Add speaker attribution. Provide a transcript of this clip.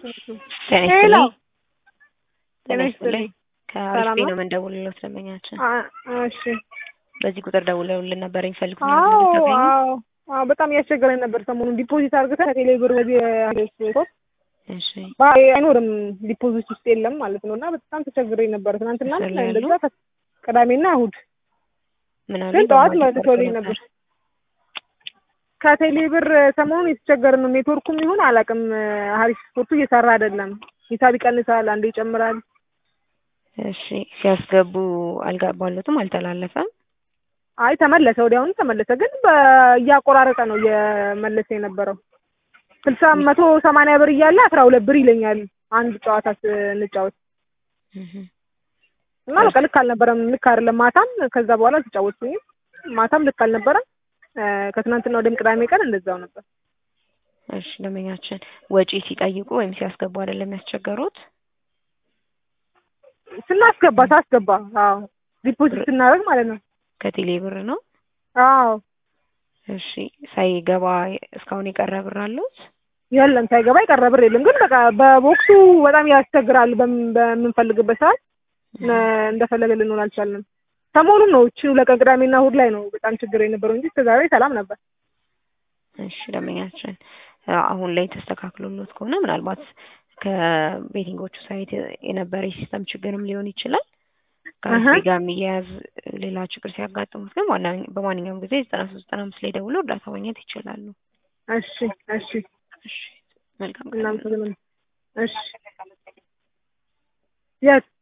Speaker 1: ጤና
Speaker 2: ሄሎ
Speaker 1: ይስጥልኝ። ጤና
Speaker 2: ጤና
Speaker 1: ይስጥልኝ።
Speaker 2: ይስጥልኝ።
Speaker 1: ከአሪፍ
Speaker 2: ሰላም
Speaker 1: ቤት
Speaker 2: ነው?
Speaker 1: ነው የምንደውልልዎት ደንበኛችን።
Speaker 2: አ- እሺ
Speaker 1: በዚህ ቁጥር ደውለውልን ነበር የሚፈልጉት
Speaker 2: አዎ
Speaker 1: ነገር ካገኙ?
Speaker 2: አዎ አዎ በጣም እያስቸገረኝ ነበር ሰሞኑን ዲፖዚት አድርገን ከቴሌ ብር በዚህ ሶስት
Speaker 1: እሺ
Speaker 2: አይኖርም ዲፖዚት ውስጥ የለም ማለት ነው እና በጣም ተቸግረኝ ነበር ትናንትና
Speaker 1: ስር ላይ ያሉ?
Speaker 2: እንደዛ ከ- ቅዳሜና እሑድ
Speaker 1: ምን አሉ?
Speaker 2: ግን ጠዋት
Speaker 1: በማለት
Speaker 2: መልሶልኝ
Speaker 1: ቆርጦ
Speaker 2: ነበር ከቴሌ ብር ሰሞኑን የተቸገርን ነው ኔትወርኩም ይሁን አላውቅም ሀሪፍ ስፖርቱ እየሰራ አይደለም ሂሳብ ይቀንሳል አንዴ ይጨምራል
Speaker 1: እሺ ሲያስገቡ አልገባሎትም፣ አልተላለፈም።
Speaker 2: አይ ተመለሰ ወዲያውኑ ተመለሰ ግን በ- እያቆራረጠ ነው እየመለሰ የነበረው ስልሳ መቶ ሰማንያ ብር እያለ አስራ ሁለት ብር ይለኛል አንድ ጨዋታ ስንጫወት
Speaker 1: እህ
Speaker 2: እና በቃ ልክ አልነበረም ልክ አይደለም ማታም ከዛ በኋላ አልተጫወትኩኝም ማታም ልክ አልነበረም እ፣ ከትናንትና ወደም ቅዳሜ ቀን እንደዛው ነበር
Speaker 1: እሺ ደንበኛችን ወጪ ሲጠይቁ ወይም ሲያስገቡ አይደለም ያስቸገሩት?
Speaker 2: ስናስገባ ሳስገባ አዎ ዲፖዚት ስናደርግ ማለት ነው
Speaker 1: ከቴሌ ብር ነው?
Speaker 2: አዎ
Speaker 1: እሺ ሳይገባ እስካሁን የቀረ ብር አሉት?
Speaker 2: የለም ሳይገባ የቀረ ብር የለም ግን በቃ በቦክሱ በጣም ያስቸግራል በምን- በምንፈልግበት ሰዓት እ፣ እንደፈለገ ልንሆን አልቻልንም ሰሞኑን ነው እቺ ለቀን ቅዳሜና እሑድ ላይ ነው በጣም ችግር የነበረው እንጂ እስከዛሬ ሰላም ነበር
Speaker 1: እሺ ደንበኛችን አሁን ላይ ተስተካክሎሎት ከሆነ ምናልባት ከቤቲንጎቹ ሳይት የነበረ የሲስተም ችግርም ሊሆን ይችላል። ከአሪፍ
Speaker 2: አሀ።
Speaker 1: ጋር የሚያያዝ ሌላ ችግር ሲያጋጥሙት ግን ዋና- በማንኛውም ጊዜ ዘጠና ሶስት ዘጠና አምስት ላይ ደውሎ እርዳታ ማግኘት ይችላሉ።
Speaker 2: እሺ እሺ
Speaker 1: እሺ መልካም ቀን።
Speaker 2: እናመሰግናለን እሺ የት